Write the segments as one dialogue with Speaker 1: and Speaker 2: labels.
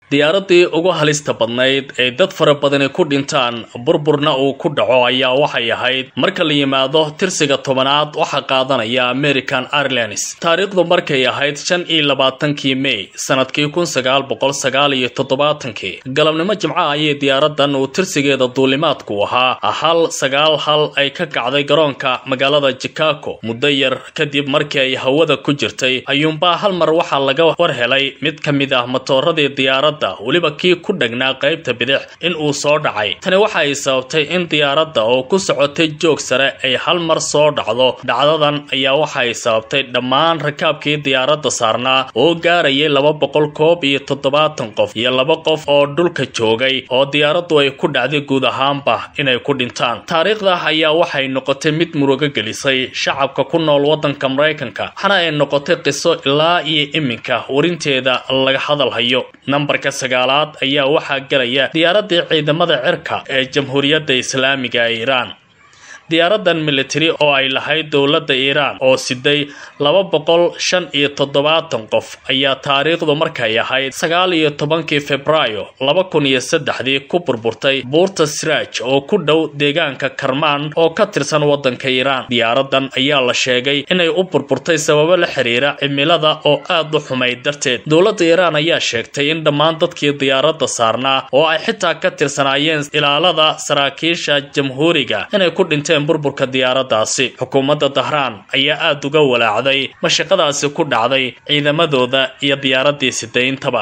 Speaker 1: diyaaradii ugu halista badnayd ee dad fara badani ku dhintaan burburna uu ku dhaco ayaa waxay ahayd marka la yimaado tirsiga tobanaad waxaa qaadanaya american airlines taariikhdu markay ahayd shan iyo labaatankii may sanadkii kun sagaal boqol sagaal iyo toddobaatankii galabnimo jimco ayay diyaaradan uu tirsigeeda duulimaadku ahaa hal sagaal hal ay ka kacday garoonka magaalada chicago muddo yar kadib markii ay hawada ku jirtay ayuunbaa hal mar waxaa laga war helay mid ka mid ah matooradii diyaarada weliba kii ku dhagnaa qaybta bidix in uu soo dhacay tani waxa ay sababtay in diyaaradda oo ku socotay joog sare ay hal mar soo dhacdo dhacdadan ayaa waxa ay sababtay dhammaan rakaabkii diyaaradda saarnaa oo gaarayay laba boqol koob iyo toddobaatan qof iyo laba qof oo dhulka joogay oo diyaaraddu ay ku dhacday guud ahaanba inay ku dhintaan taariikhda ayaa waxay noqotay mid murugo gelisay shacabka ku nool waddanka maraykanka waxana ay noqotay qiso ilaa iyo iminka warinteeda laga hadalhayo nambarka sagaalaad ayaa waxaa galaya diyaaradii ciidamada cirka ee jamhuuriyadda islaamiga ee iiraan diyaaradan military oo ay lahayd dowladda iiraan oo siday laba boqol shan iyo toddobaatan qof ayaa taariikhdu markay ahayd sagaal iyo tobankii februaayo laba kun iyo saddexdii ku burburtay buurta siraaj oo ku dhow deegaanka karmaan oo ka tirsan waddanka iiraan diyaaradan ayaa la sheegay inay u burburtay sababo la xiriira cimilada oo aad u xumayd darteed dowladda iiraan ayaa sheegtay in dhammaan dadkii diyaaradda saarnaa oo ay xitaa ka tirsanaayeen ilaalada saraakiisha jamhuuriga inay ku dhinteen burburka diyaaraddaasi xukuumadda dahraan ayaa aada uga walaacday mashaqadaasi ku dhacday ciidamadooda iyo diyaaraddii sidayntaba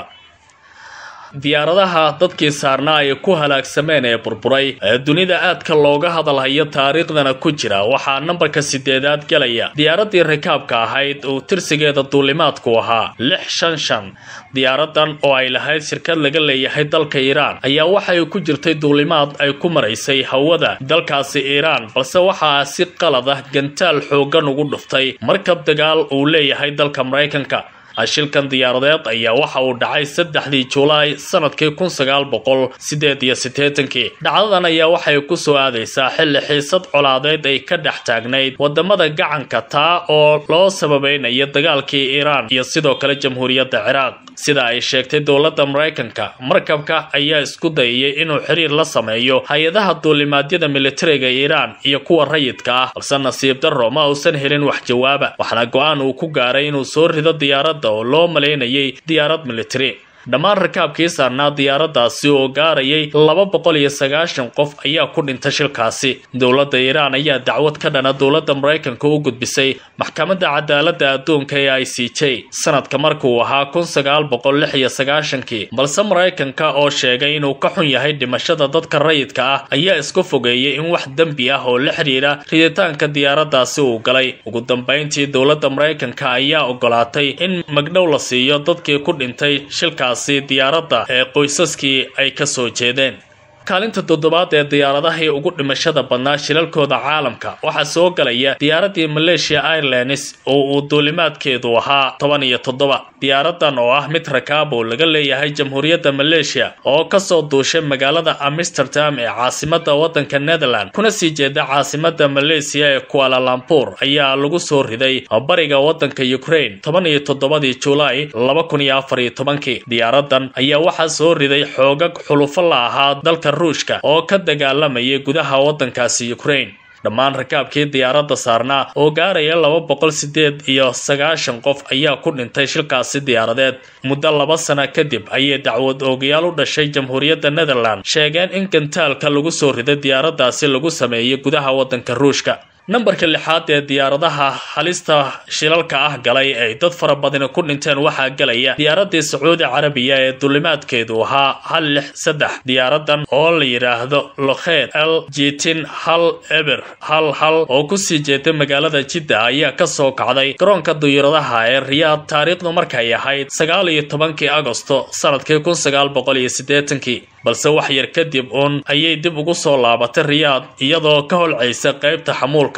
Speaker 1: diyaaradaha dadkii saarnaa ay ku halaagsameen ee burburay ee dunida aadka looga hadalhayo taariikhdana ku jira waxaa nambarka sideedaad galaya diyaaradii rikaabka ahayd uu tirsigeeda duulimaadku ahaa lix shan shan diyaaradan oo ay lahayd shirkad laga leeyahay dalka iiraan ayaa waxay ku jirtay duulimaad ay ku maraysay hawada dalkaasi iiraan balse waxaa si qalad ah gantaal xooggan ugu dhuftay markab dagaal uu leeyahay dalka maraykanka shilkan diyaaradeed ayaa waxa uu dhacay saddexdii julaay sanadkii kun sagaal boqol sideed iyo siddeetankii dhacdadan ayaa waxay ku soo aadaysaa xilli xiisad colaadeed ay ka dhex taagnayd wadamada gacanka taa oo loo sababaynayo dagaalkii iiraan iyo sidoo kale jamhuuriyadda ciraaq sida ay sheegtay dowladda maraykanka markabka ayaa isku dayayay inuu xiriir la sameeyo hay-adaha duulimaadyada militariga iiraan iyo kuwa rayidka ah balse nasiib darro ma uusan helin wax jawaaba waxaana go-aan uu ku gaaray inuu soo rido diyaaradda oo loo malaynayay diyaarad militari dhammaan rakaabkii saarnaa diyaaraddaasi oo gaarayay laba boqol iyo sagaashan qof ayaa ku dhintay shilkaasi dowladda iiraan ayaa dacwad ka dhana dowladda maraykanka u gudbisay maxkamadda cadaaladda adduunka ee i c j sanadka markuu ahaa kun sagaal boqol lix iyo sagaashankii balse maraykanka oo sheegay inuu ka xun yahay dhimashada dadka rayidka ah ayaa isku fogeeyay in wax dembi ah oo la xidhiira riditaanka diyaaraddaasi uu galay ugu dambayntii dowladda maraykanka ayaa ogolaatay in magdhow la siiyo dadkii ku dhintay shilka diyaaradda ee qoysaskii ay ka soo jeedeen kaalinta toddobaad ee diyaaradahii ugu dhimashada badnaa shilalkooda caalamka waxaa soo galaya diyaaradii malaysia airlines oo uu duulimaadkeedu ahaa toban iyo toddoba diyaaradan oo ah mid rakaab oo laga leeyahay jamhuuriyadda malaysia oo kasoo duushay magaalada amsterdam ee caasimada waddanka netherland kuna sii jeeda caasimada malaysia ee kualalampur ayaa lagu soo riday bariga waddanka ukraine toban iyo toddobadii julaay laba kun iyo afar iyo tobankii diyaaradan ayaa waxaa soo riday xoogag xulufo la ahaa dalka ruushka oo ka dagaalamayay gudaha waddankaasi ukraine dhammaan rakaabkii diyaaradda saarnaa oo gaaraya laba boqol sideed iyo sagaashan qof ayaa ku dhintay shilkaasi diyaaradeed muddo laba sana kadib ayay dacwad oogayaal u dhashay jamhuuriyadda netherland sheegeen in gantaalka lagu soo riday diyaaraddaasi lagu sameeyey gudaha waddanka ruushka nambarka lixaad ee diyaaradaha halista shilalka ah galay ay dad fara badani ku dhinteen waxaa galaya diyaaradii sacuudi carabiya ee duulimaadkeedu ahaa hal lix saddex diyaaradan oo la yidhaahdo lokheed l jitin hal eber hal hal oo kusii jeeday magaalada jidda ayaa kasoo kacday garoonka diyaaradaha ee riyaad taariikhdu markay ahayd sagaal iyo tobankii agosto sanadkii kun sagaal boqol iyo siddeetankii balse wax yar kadib uun ayay dib ugu soo laabatay riyaad iyadoo ka holcaysa qaybta xamuulka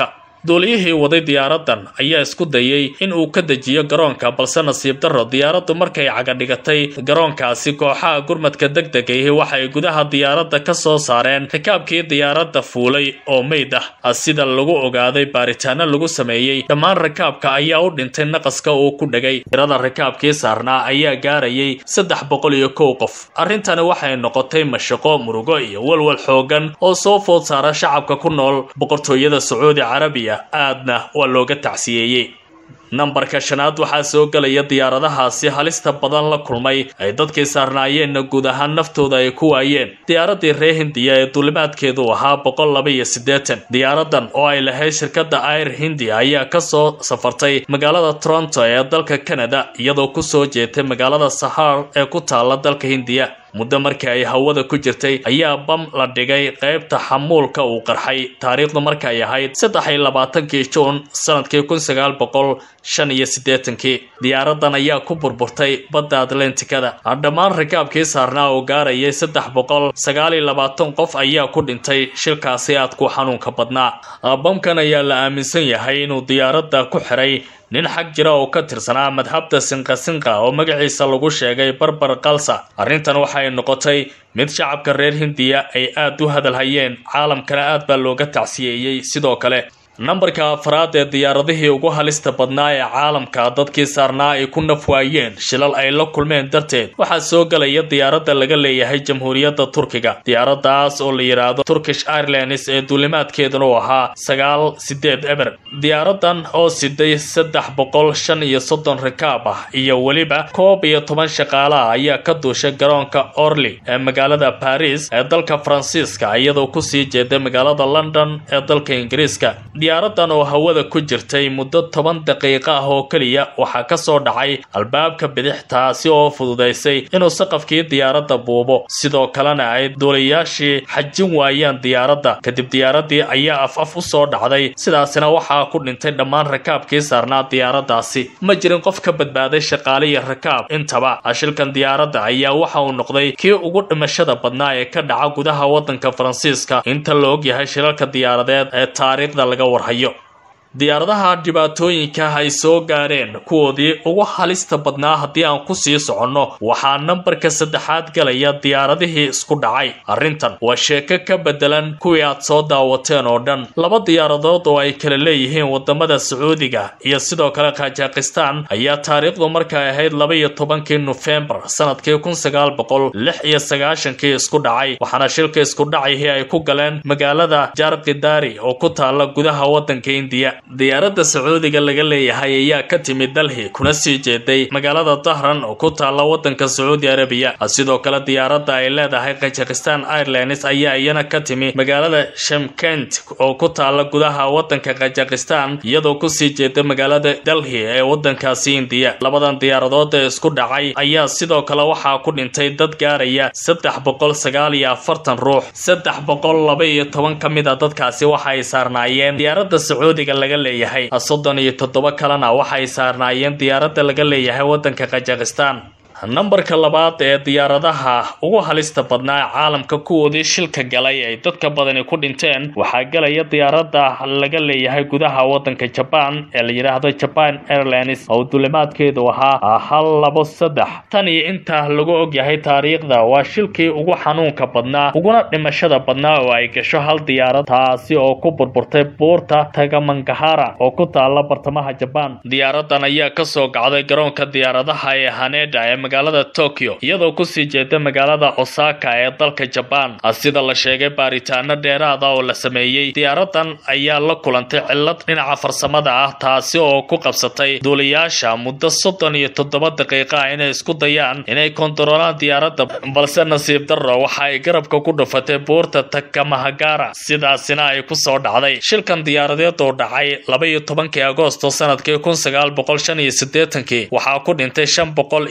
Speaker 1: duuliyihii waday diyaaradan ayaa isku dayay in uu ka dejiyo garoonka balse nasiib darro diyaaraddu markay cagadhigatay garoonkaasi kooxaha gurmadka degdegaihi waxay gudaha diyaaradda ka soo saareen rikaabkii diyaaradda fuulay oo meyd ah sida lagu ogaaday baaritaano lagu sameeyey dhammaan rikaabka ayaa u dhintay naqaska uu ku dhegay tirada rikaabkii saarnaa ayaa gaarayay saddex boqol iyo kow qof arrintani waxay noqotay mashaqo murugo iyo walwal xoogan oo soo food saara shacabka ku nool boqortooyada sacuudi carabiya aadna waa looga tacsiyeeyey nambarka shanaad waxaa soo gelaya diyaaradahaasi halista badan la kulmay ay dadkii saarnaayeenna guud ahaan naftooda ay ku waayeen diyaaradii reer hindiya ee duulimaadkeedu ahaa boqol laba iyo siddeetan diyaaradan oo ay lahayd shirkadda air hindiya ayaa kasoo safartay magaalada toronto ee dalka canada iyadoo kusoo jeetay magaalada sahar ee ku taala dalka hindiya muddo markii ay hawada ku jirtay ayaa bam la dhigay qaybta xamuulka uu qarxay taariikhdu markay ahayd saddex iyo labaatankii juun sanadkii kun sagaal boqol shan iyo siddeetankii diyaaradan ayaa ku burburtay badda atlantikada dhammaan rikaabkii saarnaa oo gaarayay saddex boqol sagaal iyo labaatan qof ayaa ku dhintay shilkaasi aad ku xanuunka badnaa bamkan ayaa la aaminsan yahay inuu diyaaradda ku xiray nin xag jira oo ka tirsanaa madhabta sinqasinqa oo magaciisa lagu sheegay barbar kalsa arrintan waxay noqotay mid shacabka reer hindiya ay aad u hadalhayeen caalamkana aad baa looga tacsiyeeyey sidoo kale nambarka afraad ee diyaaradihii ugu halista badnaa ee caalamka dadkii saarnaa ay ku naf waayeen shilal ay la kulmeen darteed waxaa soo gelaya diyaaradda laga leeyahay jamhuuriyadda turkiga diyaaradaas oo la yidhaahdo turkish airlines ee duulimaadkeeduna uu ahaa sagaal sideed eber diyaaradan oo siday saddex boqol shan iyo soddon rikaab ah iyo weliba koob iyo toban shaqaalaha ayaa ka duushay garoonka orly ee magaalada baris ee dalka faransiiska iyadoo kusii jeeday magaalada london ee dalka ingiriiska diyaaradan oo hawada ku jirtay muddo toban daqiiqo ah oo keliya waxaa ka soo dhacay albaabka bidix taasi oo fududaysay inuu saqafkii diyaaradda buubo sidoo kalena ay duulayaashii xajin waayaan diyaaradda kadib diyaaradii ayaa af af u soo dhacday sidaasina waxaa ku dhintay dhammaan rakaabkii saarnaa diyaaraddaasi ma jirin qof ka badbaaday shaqaale iyo rakaab intaba shilkan diyaaradda ayaa waxa uu noqday kii ugu dhimashada badnaa ee ka dhaca gudaha waddanka faransiiska inta la ogyahay shilalka diyaaradeed ee taariikhda laga warhayo diyaaradaha dhibaatooyinka ay soo gaareen kuwoodii ugu halista badnaa haddii aan ku sii soconno waxaa nambarka saddexaad galaya diyaaradihii isku dhacay arrintan waa sheeko ka bedelan kuwii aad soo daawateen oo dhan laba diyaaradood oo ay kala leeyihiin wadamada sacuudiga iyo sidoo kale kajakistan ayaa taariikhdu markay ahayd laba iyo tobankii nofembar sanadkii kun sagaal boqol lix iyo sagaashankii isku dhacay waxaana shilka isku dhacihii ay ku galeen magaalada jarkidari oo ku taala gudaha wadanka indiya diyaaradda sacuudiga laga leeyahay ayaa ka timid dalhi kuna sii jeeday magaalada dahran oo ku taala wadanka sacuudi arabiya sidoo kale diyaaradda ay leedahay kajakistan airlines ayaa iyana ka timi magaalada shamkent oo ku taala gudaha wadanka kajakistan iyadoo kusii jeeda magaalada delhi ee wadankaasi indiya labadan diyaaradood ee isku dhacay ayaa sidoo kale waxaa ku dhintay dad gaaraya saddex boqol sagaal iyo afartan ruux saddex boqol laba iyo toban ka mid a dadkaasi waxa ay saarnaayeen diyaaradda sacuudiga laga leeyahay soddon iyo toddoba kalena waxay saarnaayeen diyaaradda laga leeyahay waddanka kajakistan nambarka labaad ee diyaaradaha ugu halista badnaa ee caalamka kuwoodii shilka galay ay dadka badani ku dhinteen waxaa galaya diyaaradda laga leeyahay gudaha wadanka jabaan ee la yidhaahdo jaban airlines oo duulimaadkeedu ahaa hal labo saddex tan iyo intaa lagu ogyahay taariikhda waa shilkii ugu xanuunka badnaa uguna dhimashada badnaa oo ay gasho hal diyaarad taasi oo ku burburtay buurta tagamangahara oo ku taala bartamaha jabaan diyaaradan ayaa kasoo gacday garoonka diyaaradaha ee haneda ee magaalada tokyo iyadoo kusii jeeda magaalada osaka ee dalka jabaan sida la sheegay baaritaano dheeraada oo la sameeyey diyaaradan ayaa la kulantay cillad dhinaca farsamada ah taasi oo ku qabsatay duuliyaasha muddo soddon iyo toddoba daqiiqa ah inay isku dayaan inay kontaroolaan diyaaradda balse nasiib darro waxa ay garabka ku dhufatay buurta takamahagara sidaasina ay kusoo dhacday shilkan diyaaradeed oo dhacay laba iyo tobankii agoosto sanadkii kun sagaal boqol shan iyo siddeetankii waxaa ku dhintay shan boqol iyo laba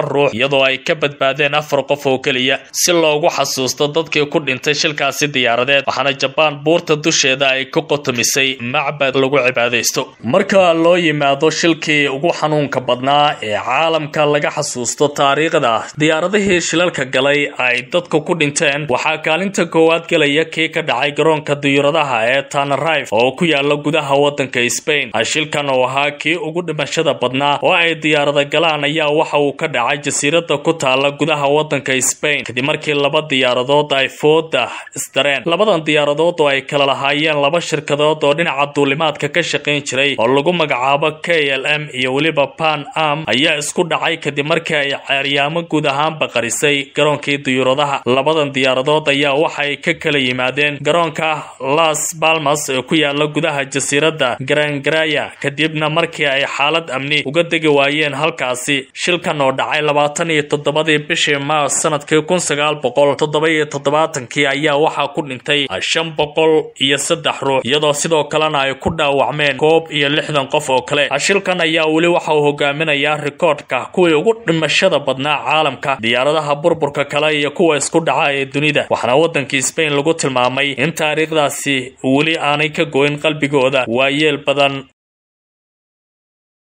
Speaker 1: ruux iyadoo ay ka badbaadeen afar qof oo keliya si loogu xasuusto dadkii ku dhintay shilkaasi diyaaradeed waxaana jabaan buurta dusheeda ay ku qotomisay macbad lagu cibaadaysto marka loo yimaado shilkii ugu xanuunka badnaa ee caalamka laga xasuusto taariikhda diyaaradihii shilalka galay ay dadku ku dhinteen waxaa kaalinta koowaad gelaya kii ka dhacay garoonka diyuuradaha ee tanarife oo ku yaala gudaha wadanka Spain shilkan oo ahaa kii ugu dhimashada badnaa oo ay diyaarada galaan ayaa waxa uu ka dhacay jasiirada ku taala gudaha wadanka Spain kadib markii laba diyaaradood ay fooda isdareen labadan diyaaradood oo ay kala lahaayeen laba shirkadood oo dhinaca duulimaadka ka shaqayn jiray oo lagu magacaabo KLM iyo weliba Pan Am ayaa isku dhacay kadib markii ay ceeryaamo guud ahaanba qarisay garoonkii diyuuradaha labadan diyaaradood ayaa waxay ka kala yimaadeen garoonka Las Palmas ee ku yaala gudaha jasiirada Gran Canaria kadibna markii ay xaalad amni uga degi waayeen halkaasi shilkan oo dhacay labaatan iyo toddobadii bishii maars sanadkii kun sagaal boqol toddoba iyo toddobaatankii ayaa waxaa ku dhintay shan boqol iyo saddex ruux iyadoo sidoo kalena ay ku dhaawacmeen koob iyo lixdan qof oo kale shilkan ayaa weli waxa uu hogaaminayaa rikoodhka kuwii ugu dhimashada badnaa caalamka diyaaradaha burburka kale iyo kuwa isku dhaca ee dunida waxaana wadankii Spain lagu tilmaamay in taariikhdaasi weli aanay ka goyn qalbigooda waayeel badan